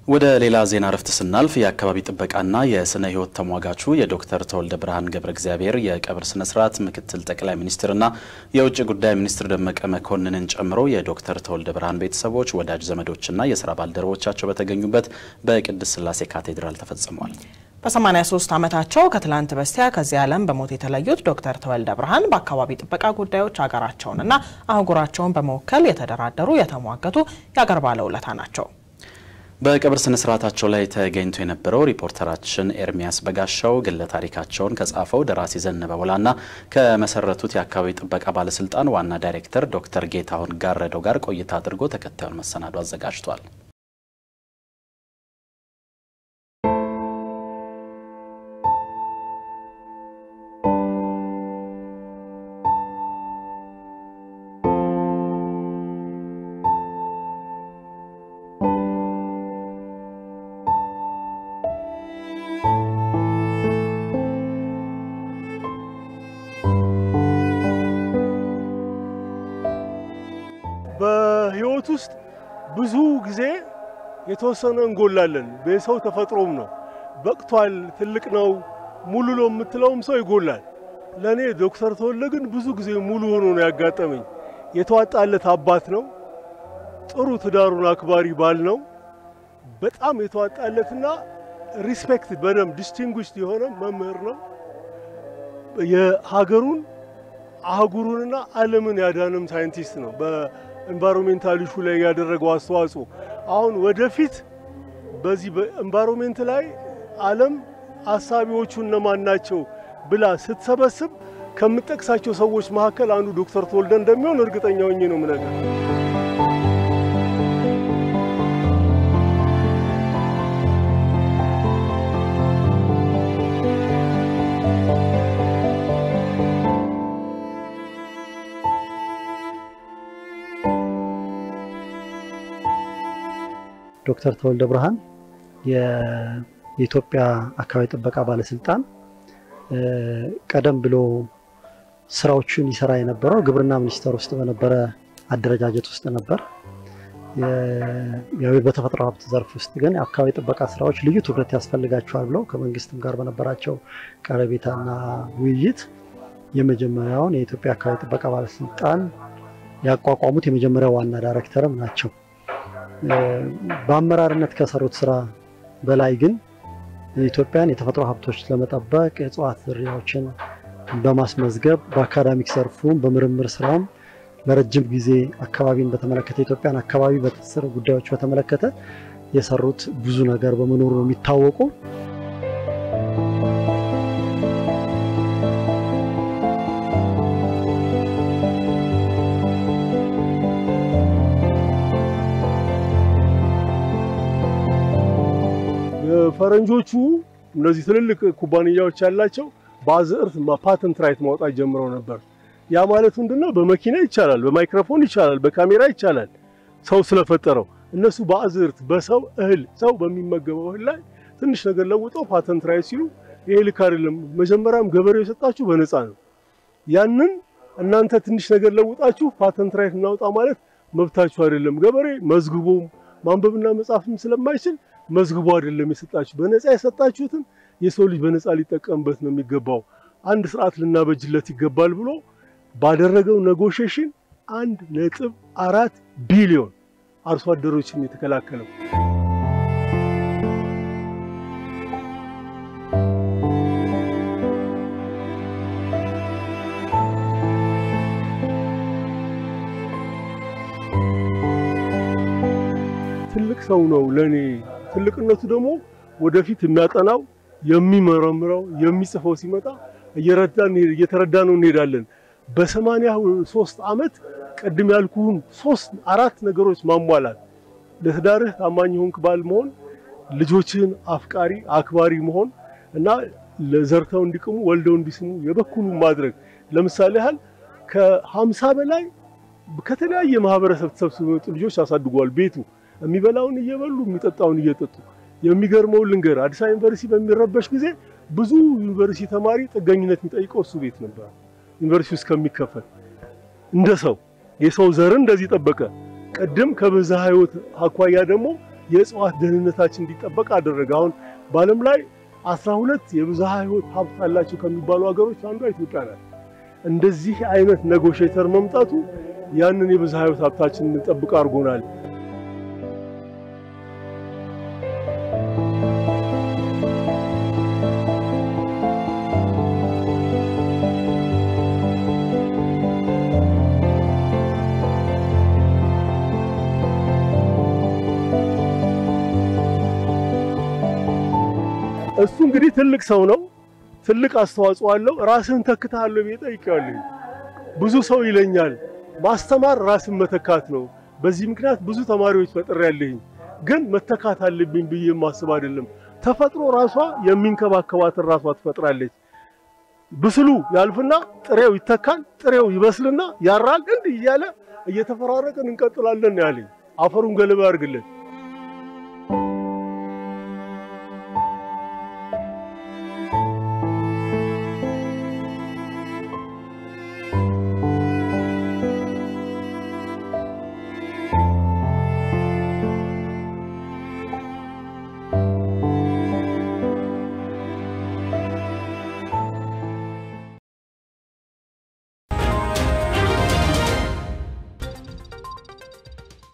ወደ ሌላ ዜና እረፍት ስናልፍ የአካባቢ ጥበቃና የስነ ሕይወት ተሟጋቹ የዶክተር ተወልደ ብርሃን ገብረ እግዚአብሔር የቀብር ስነ ስርዓት ምክትል ጠቅላይ ሚኒስትርና የውጭ ጉዳይ ሚኒስትር ደመቀ መኮንንን ጨምሮ የዶክተር ተወልደ ብርሃን ቤተሰቦች፣ ወዳጅ ዘመዶችና የስራ ባልደረቦቻቸው በተገኙበት በቅድስት ሥላሴ ካቴድራል ተፈጽሟል። በ83 ዓመታቸው ከትላንት በስቲያ ከዚህ ዓለም በሞት የተለዩት ዶክተር ተወልደ ብርሃን በአካባቢ ጥበቃ ጉዳዮች ሀገራቸውንና አህጉራቸውን በመወከል የተደራደሩ የተሟገቱ የአገር ባለውለታ ናቸው። በቀብር ስነ ስርዓታቸው ላይ ተገኝቶ የነበረው ሪፖርተራችን ኤርሚያስ በጋሻው ግለ ታሪካቸውን ከጻፈው ደራሲ ዘነበ ወላና ከመሰረቱት የአካባቢ ጥበቃ ባለስልጣን ዋና ዳይሬክተር ዶክተር ጌታሁን ጋረደው ጋር ቆይታ አድርጎ ተከታዩን መሰናዶ አዘጋጅቷል። በህይወት ውስጥ ብዙ ጊዜ የተወሰነ እንጎላለን። በሰው ተፈጥሮም ነው። በቅቷል፣ ትልቅ ነው፣ ሙሉ ነው የምትለውም ሰው ይጎላል። ለእኔ ዶክተር ተወልደ ግን ብዙ ጊዜ ሙሉ ሆኖ ነው ያጋጠመኝ። የተዋጣለት አባት ነው። ጥሩ ትዳሩን አክባሪ ባል ነው። በጣም የተዋጣለትና ሪስፔክት በደንብ ዲስቲንጉሽድ የሆነ መምህር ነው። የሀገሩን አህጉሩንና ዓለምን ያዳንም ሳይንቲስት ነው። በኤንቫይሮሜንታል ኢሹ ላይ ያደረገው አስተዋጽኦ አሁን ወደፊት በዚህ በኤንቫይሮሜንት ላይ ዓለም አሳቢዎቹ እነማን ናቸው ብላ ስትሰበስብ ከምጠቅሳቸው ሰዎች መካከል አንዱ ዶክተር ተወልደ እንደሚሆን እርግጠኛ ሆኜ ነው የምነግርህ። ዶክተር ተወልደ ብርሃን የኢትዮጵያ አካባቢ ጥበቃ ባለስልጣን ቀደም ብሎ ስራዎችን ይሰራ የነበረው ግብርና ሚኒስቴር ውስጥ በነበረ አደረጃጀት ውስጥ ነበር። በተፈጥሮ ሀብት ዘርፍ ውስጥ ግን የአካባቢ ጥበቃ ስራዎች ልዩ ትኩረት ያስፈልጋቸዋል ብለው ከመንግስትም ጋር በነበራቸው ቀረቤታና ውይይት የመጀመሪያውን የኢትዮጵያ አካባቢ ጥበቃ ባለስልጣን ያቋቋሙት የመጀመሪያው ዋና ዳይሬክተርም ናቸው። በአመራርነት ከሰሩት ስራ በላይ ግን የኢትዮጵያን የተፈጥሮ ሀብቶች ለመጠበቅ የእጽዋት ዝርያዎችን በማስመዝገብ በአካዳሚክ ዘርፉም በምርምር ስራውም ለረጅም ጊዜ አካባቢን በተመለከተ የኢትዮጵያን አካባቢ በትስስር ጉዳዮች በተመለከተ የሰሩት ብዙ ነገር በመኖሩ ነው የሚታወቁ። ፈረንጆቹ እነዚህ ትልልቅ ኩባንያዎች ያላቸው በአዝዕርት ፓተንት ራይት ማውጣት ጀምረው ነበር። ያ ማለት ምንድነው? በመኪና ይቻላል፣ በማይክሮፎን ይቻላል፣ በካሜራ ይቻላል፣ ሰው ስለፈጠረው። እነሱ በአዝዕርት በሰው እህል ሰው በሚመገበው እህል ላይ ትንሽ ነገር ለውጠው ፓተንት ራይት ሲሉ ይሄ ልክ አይደለም፣ መጀመሪያም ገበሬው የሰጣችሁ በነፃ ነው። ያንን እናንተ ትንሽ ነገር ለውጣችሁ ፓተንት ራይት እናውጣ ማለት መብታችሁ አይደለም። ገበሬ መዝግቦም ማንበብና መጻፍም ስለማይችል መዝግቦ አይደለም የሰጣችሁ። በነፃ የሰጣችሁትን የሰው ልጅ በነፃ ሊጠቀምበት ነው የሚገባው። አንድ ስርዓት ልናበጅለት ይገባል ብሎ ባደረገው ኔጎሽዬሽን አንድ ነጥብ አራት ቢሊዮን አርሶ አደሮችን የተከላከለው ትልቅ ሰው ነው ለኔ። ትልቅነቱ ደግሞ ወደፊት የሚያጠናው የሚመረምረው የሚጽፈው ሲመጣ እየረዳን እየተረዳ ነው እንሄዳለን። በሰማንያ ሶስት ዓመት ቅድም ያልኩህን ሶስት አራት ነገሮች ማሟላት ለትዳርህ ታማኝ ሆንክ ባል መሆን፣ ልጆችህን አፍቃሪ አክባሪ መሆን እና ለዘርተው እንዲቅሙ ወልደው እንዲስሙ የበኩሉ ማድረግ። ለምሳሌ ያህል ከሀምሳ በላይ ከተለያየ ማህበረሰብ ተሰብስበው የመጡ ልጆች አሳድጓል። ቤቱ የሚበላውን እየበሉ የሚጠጣውን እየጠጡ የሚገርመው ልንገር፣ አዲስ አበባ ዩኒቨርሲቲ በሚረበሽ ጊዜ ብዙ ዩኒቨርሲቲ ተማሪ ጥገኝነት የሚጠይቀው እሱ ቤት ነበር። ዩኒቨርሲቲ ውስጥ ከሚከፈል እንደ ሰው የሰው ዘርን እንደዚህ ጠበቀ። ቅድም ከብዝሃ ሕይወት አኳያ ደግሞ የእጽዋት ደህንነታችን እንዲጠበቅ አደረገ። አሁን በዓለም ላይ አስራ ሁለት የብዝሃ ሕይወት ሀብት አላቸው ከሚባሉ ሀገሮች አንዷ ኢትዮጵያ ናት። እንደዚህ አይነት ኔጎሽየተር መምጣቱ ያንን የብዝሃ ሕይወት ሀብታችን እንጠብቅ አድርጎናል። እሱ እንግዲህ ትልቅ ሰው ነው። ትልቅ አስተዋጽኦ አለው። ራስህን ተክተሃለሁ ብዬ ጠይቄዋለሁ። ብዙ ሰው ይለኛል ማስተማር ራስን መተካት ነው። በዚህ ምክንያት ብዙ ተማሪዎች ፈጥሬያለሁኝ፣ ግን መተካት አለብኝ ብዬ የማስብ አይደለም። ተፈጥሮ ራሷ የሚንከባከባትን ራሷ ትፈጥራለች። ብስሉ ያልፍና ጥሬው ይተካል፣ ጥሬው ይበስልና ያራል። እንዲህ እያለ እየተፈራረቅን እንቀጥላለን ያለኝ። አፈሩን ገለባ ያርግለት።